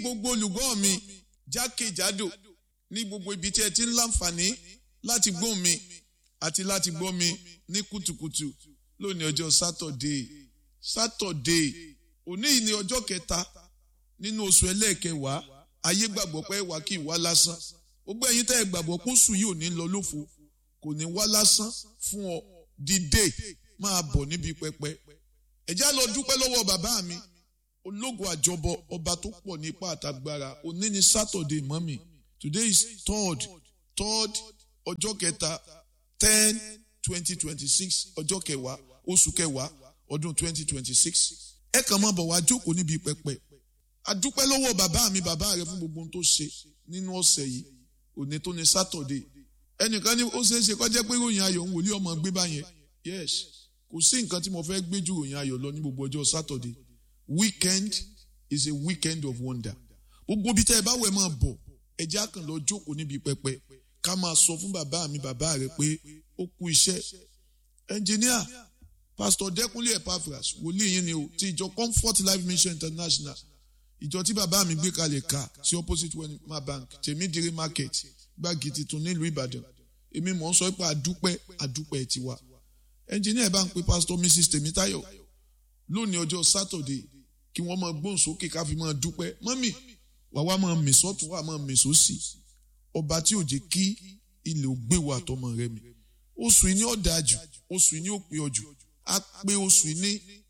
gbogbo olùgbọ́ mi jákèjádò ní gbogbo ibi tí ẹ ti ń láǹfààní láti gbọ́ mi àti láti gbọ́ mi ní kùtùkùtù lónìí ọjọ́ sátọ̀dé sátọ̀dé òní yìí ni ọjọ́ kẹta nínú oṣù ẹlẹ́ẹ̀kẹwàá ayé gbàgbọ́ pé wà kí ìwá lásán gbogbo ẹ̀yin tẹ́ ẹ gbàgbọ́ pé oṣù yìí ò ní lọ lófo kò ní wá lásán fún ọ dìde máa bọ̀ níbi pẹpẹ ẹ̀já lọ dúpẹ́ lọ́wọ́ bàbá mi ológun àjọbọ ọba tó pọ̀ ní ipá àtagbára òní ni sátọ̀dé mọ́mì today is third third ọjọ́ kẹta ten twenty twenty six ọjọ́ kẹwàá oṣù kẹwàá ọdún twenty twenty six ẹ kàn máa bọ̀ wá jókòó níbi pẹpẹ adúpẹ́ lọ́wọ́ bàbá mi bàbá rẹ fún gbogbo ohun tó ṣe nínú ọ̀sẹ̀ yìí òní tó ní sátọ̀dé ẹnìkan ní ó ṣeé ṣe kó jẹ́ pé ròyìn ayọ̀ ń wòlé ọmọ gbé báyẹn yes kò sí nǹkan tí mo fẹ́ gbé ju ròyìn ayọ̀ lọ ní gbogbo ọjọ́ sátọ̀dé weekend is a weekend of wonder gbogbo ibi tẹ́ ẹ bá wẹ̀ máa bọ̀ ẹ jẹ́ àkàn lọ jókòó níbi pẹpẹ ká máa sọ fún bàbá mi bàbá rẹ pé ó kú iṣẹ́ ẹnjìníà pásítọ̀ dẹ́kunlé epaphras wòlíì yín ni o ti ìjọ comfort life mission international ìjọ tí bàbá mi gbé kalẹ̀ ká sí opposite wema bank tèmídìrí market gbági tuntun nílùú ìbàdàn èmi mọ̀ ń sọ pé àdúpẹ́ àdúpẹ́ tiwa ẹnjìníà bá ń pe pásítọ̀ mrs tèmítáyọ̀ lónìí ọjọ́ sátọ̀dé kí wọ́n máa gbóhùn sókè ká fi máa dúpẹ́ mọ́mì wàá máa mì sọ́tún wàá máa mì sósì ọba tí ò jẹ́ kí ilẹ̀ ò gbé wa àtọmọ rẹ mi oṣù yìí ní ọ̀dà jù oṣù yìí ní òpè ọjù á pé oṣù yìí ní